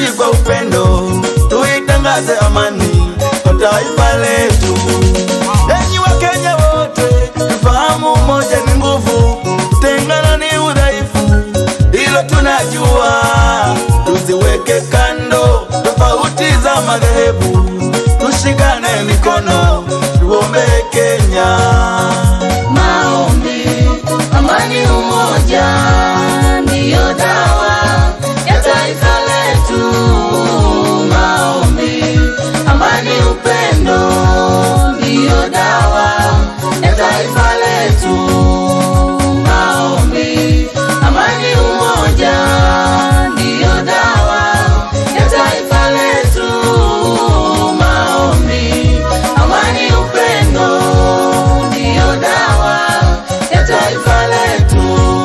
kwa upendo, tuitangaze amani kwa taifa letu. Enyi Wakenya wote, tufahamu umoja ni nguvu, tengana ni udhaifu, hilo tunajua. Tuziweke kando tofauti za madhehebu, tushikane mikono, tuombee Kenya. Maombi, amani, umoja ndiyo dawa ya taifa letu. Maombi, amani, upendo ndiyo dawa ya taifa letu. Maombi, amani, umoja ndiyo dawa ya taifa letu. Maombi, amani, upendo ndiyo dawa ya taifa letu.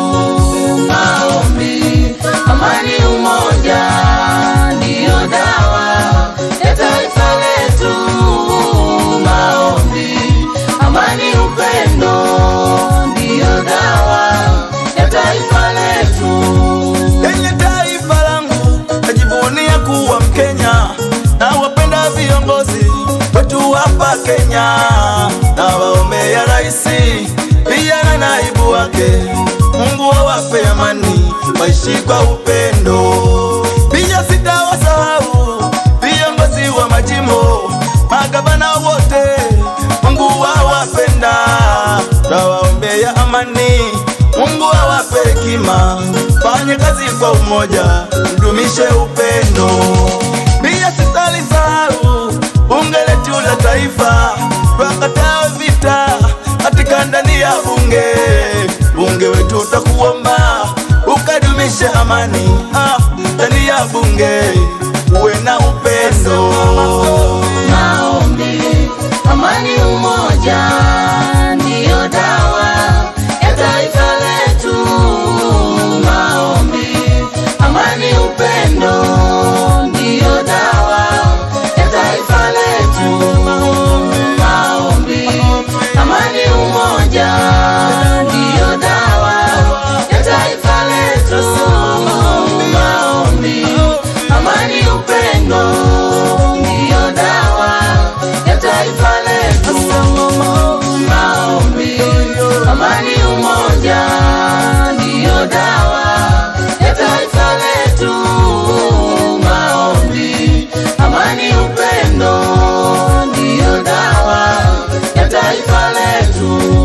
Maombi, amani, umoja ndiyo dawa ya taifa letu. Maombi, amani, upendo ndiyo dawa ya taifa letu. Lenye taifa langu najivunia kuwa Mkenya na wapenda viongozi wetu hapa Kenya na waombea raisi pia na naibu wake. Mungu awape amani, waishi kwa upendo. Pia sitawasahau viongozi wa majimbo, magavana wote, Mungu awapenda, tawaombea amani Mungu awape hekima, fanye kazi kwa umoja, mdumishe upendo. Pia sitalisahau bunge letu la taifa, twakataa vita katika ndani ya bunge. Bunge wetu utakuomba ukadumishe amani ah, ndani ya bunge, uwe na upendo. Maombi, amani, umoja ndiyo dawa ya taifa letu. Maombi, amani, upendo ndiyo dawa ya taifa letu. Maombi, amani, umoja ndiyo dawa ya taifa letu. Maombi, amani, upendo ndiyo dawa ya taifa letu. Maombi, amani, umoja ndiyo dawa ya taifa letu. Maombi, amani, upendo ndiyo dawa ya taifa letu.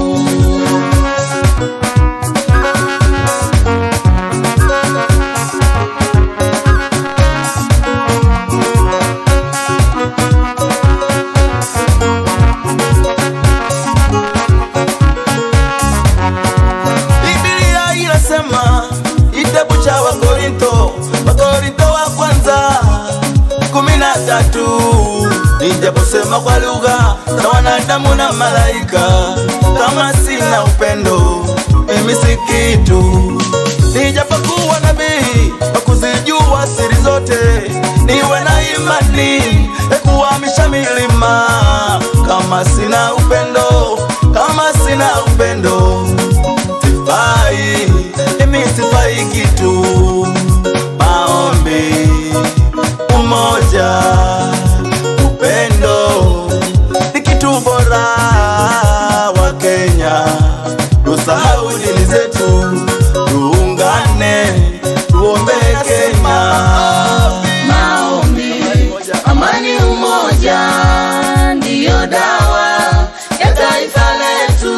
Biblia inasema kitabu cha Wakorinto, Wakorinto wa kwanza kumi na tatu nijaposema kwa lugha za wanadamu na malaika, kama sina upendo mimi si kitu. Nijapokuwa nabii wa kuzijua siri zote, niwe na imani ya kuhamisha milima, kama sina upendo, kama sina upendo sifai, mimi sifai kitu. Maombi, umoja, upendo ni kitu bora. Wa Kenya tusahau dini zetu, tuungane, tuombee Kenya. Maombi, amani, umoja ndiyo dawa ya taifa letu.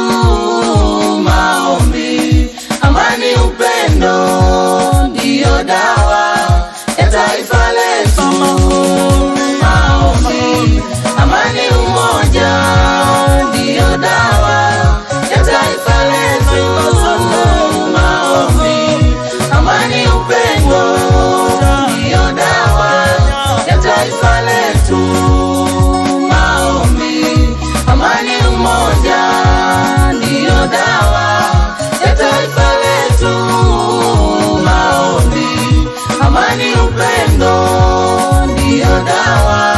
Maombi, amani, upendo ndiyo dawa ya taifa letu. Maombi, amani, umoja ndiyo dawa ya taifa letu. Maombi, amani, upendo ndiyo dawa ya taifa letu. Maombi, amani, umoja ndiyo dawa ya taifa letu. Maombi, amani, upendo ndiyo dawa